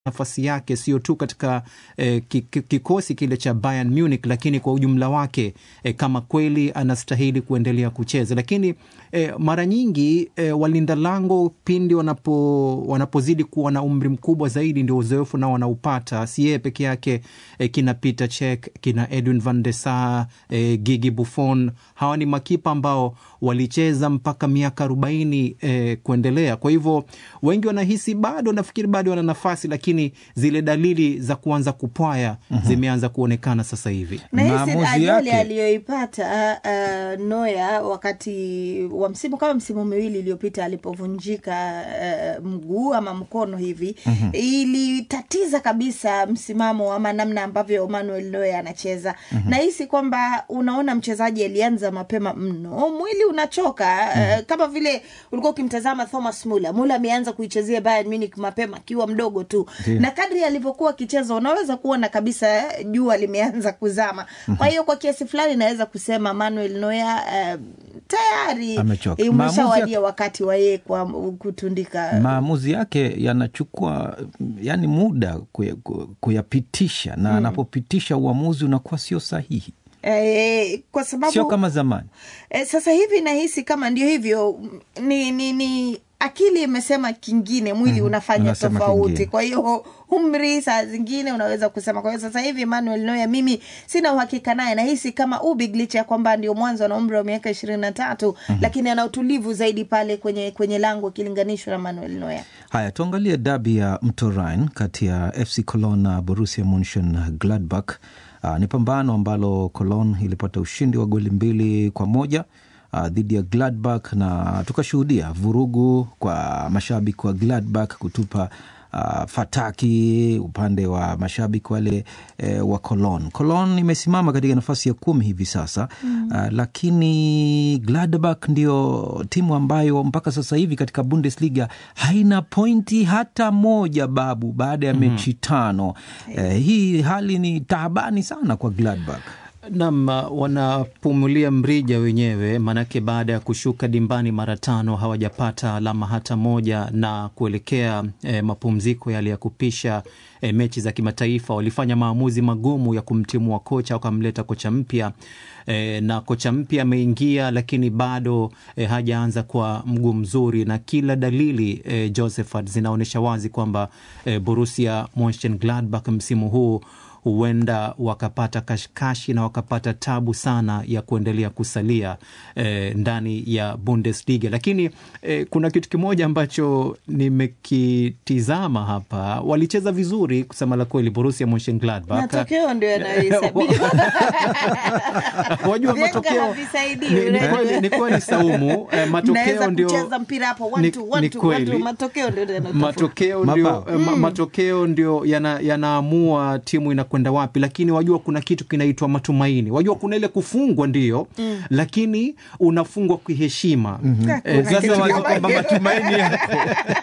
nafasi yake sio tu katika eh, kikosi kile cha Bayern Munich, lakini kwa ujumla wake eh, kama kweli anastahili kuendelea kucheza. Lakini eh, mara nyingi eh, walinda lango pindi wanapo wanapozidi kuwa na umri mkubwa zaidi, ndio uzoefu nao wanaupata. Si yeye peke yake eh, kina Peter Cech, kina Edwin van der Sar, eh, Gigi Buffon, hawa ni makipa ambao walicheza mpaka miaka arobaini eh, kuendelea. Kwa hivyo wengi wanahisi bado, nafikiri bado wana nafasi, lakini zile dalili za kuanza kupwaya mm-hmm. zimeanza kuonekana sasa hivi. Nahisi ajali aliyoipata uh, Noya wakati wa msimu kama msimu miwili iliyopita alipovunjika uh, mguu ama mkono hivi mm-hmm. ilitatiza kabisa msimamo ama namna ambavyo Manuel Noya anacheza mm-hmm. nahisi kwamba unaona mchezaji alianza mapema mno, mwili unachoka mm-hmm. uh, kama vile ulikuwa ukimtazama Thomas Muller. Muller ameanza kuichezea Bayern Munich mapema akiwa mdogo tu Dio. na kadri alivyokuwa akicheza unaweza kuona kabisa jua limeanza kuzama mm-hmm. kwa hiyo kwa kiasi fulani naweza kusema Manuel Neuer uh, tayari umeshawadia ya... wakati wa yeye kwa kutundika. Maamuzi yake yanachukua yani muda kuyapitisha na mm. anapopitisha uamuzi unakuwa sio sahihi. E, kwa sababu sio kama zamani. E, sasa hivi nahisi kama ndio hivyo ni, ni, ni akili imesema kingine, mwili mm, unafanya tofauti kingine. Kwa hiyo umri saa zingine unaweza kusema. Kwa hiyo sasa hivi Manuel Neuer mimi sina uhakika naye, nahisi kama Ubig licha ya kwamba ndio mwanzo na umri wa miaka ishirini na tatu mm -hmm. lakini ana utulivu zaidi pale kwenye, kwenye lango ikilinganishwa na Manuel Neuer. Haya, tuangalie dabi ya mto Rhine kati ya FC Cologne na Borussia Monchengladbach. Uh, ni pambano ambalo Cologne ilipata ushindi wa goli mbili kwa moja uh, dhidi ya Gladbach na tukashuhudia vurugu kwa mashabiki wa Gladbach kutupa uh, fataki upande wa mashabiki wale eh, wa Cologne. Cologne imesimama katika nafasi ya kumi hivi sasa mm. uh, lakini Gladbach ndio timu ambayo mpaka sasa hivi katika Bundesliga haina pointi hata moja babu, baada ya mm. mechi tano. Eh, hii hali ni taabani sana kwa Gladbach. Nam, wanapumulia mrija wenyewe, maanake baada ya kushuka dimbani mara tano hawajapata alama hata moja, na kuelekea e, mapumziko yale ya kupisha e, mechi za kimataifa walifanya maamuzi magumu ya kumtimua kocha, wakamleta kocha mpya e, na kocha mpya ameingia, lakini bado e, hajaanza kwa mguu mzuri, na kila dalili e, Josephat zinaonyesha wazi kwamba e, Borussia Monchengladbach msimu huu huenda wakapata kashikashi na wakapata tabu sana ya kuendelea kusalia eh, ndani ya Bundesliga. Lakini eh, kuna kitu kimoja ambacho nimekitizama hapa, walicheza vizuri kusema la kweli, Borussia Monchengladbach. Matokeo ndio yanayohesabiwa. Wajua matokeo ni, ni kweli, ni kweli Saumu, eh, matokeo ndio kucheza mpira hapo one two one two one two, matokeo ndio matokeo ndio mm. matokeo ndio yanaamua yana timu ina kwenda wapi, lakini wajua kuna kitu kinaitwa matumaini. Wajua kuna ile kufungwa ndio mm. lakini unafungwa kiheshima mm -hmm. E, sasa wazo kwamba matumaini yako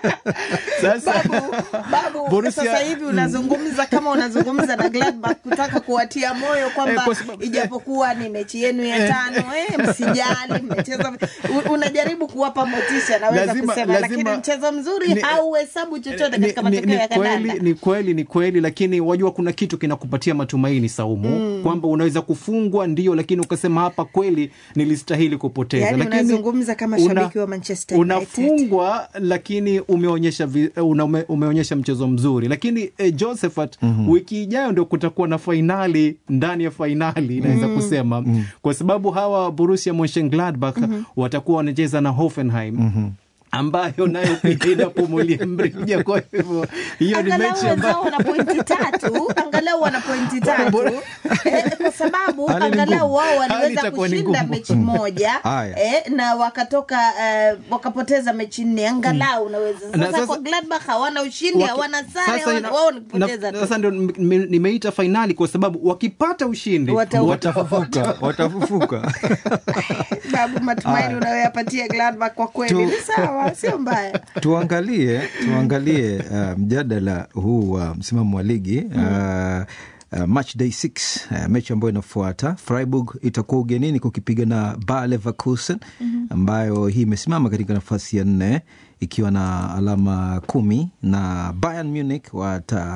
sasa babu, babu Borussia... sasa hivi unazungumza kama unazungumza na Gladbach kutaka kuwatia moyo kwamba e, sababu... ijapokuwa ni mechi yenu ya tano e, msijali mmecheza, unajaribu kuwapa motisha naweza lazima, kusema lazima... lakini mchezo mzuri hauhesabu chochote katika matokeo ya kandanda. Ni kweli, ni kweli, lakini wajua kuna kitu kinakupatia matumaini Saumu, mm. kwamba unaweza kufungwa ndio, lakini ukasema hapa kweli nilistahili kupoteza. Yani lakini unazungumza kama shabiki wa Manchester United. Unafungwa lakini umeonyesha ume, umeonyesha mchezo mzuri, lakini eh, Josephat mm -hmm. wiki ijayo ndio kutakuwa na fainali ndani ya fainali naweza mm -hmm. kusema mm -hmm. kwa sababu hawa Borussia Monchengladbach mm -hmm. watakuwa wanacheza na Hoffenheim mm -hmm ambayo nayo pia inapumulia mrija. Kwa hivyo hiyo ni mechi ambayo wana pointi tatu, angalau wana pointi tatu eh, kwa sababu angalau wao waliweza kushinda mechi moja eh, na wakatoka eh, wakapoteza mechi nne, angalau unaweza sasa, sasa. Kwa Gladbach hawana ushindi, hawana sare, wao ni kupoteza tu. Sasa ndio nimeita fainali kwa sababu wakipata ushindi watafufuka, watafufuka. Babu, matumaini unayoyapatia Gladbach kwa kweli ni sawa sio mbaya. Tuangalie tuangalie uh, mjadala huu wa uh, msimamo wa ligi uh, Uh, match day 6 uh, mechi ambayo inafuata Freiburg itakuwa ugenini kukipiga na Bayer Leverkusen ambayo hii imesimama katika nafasi ya nne ikiwa na alama kumi na Bayern Munich wata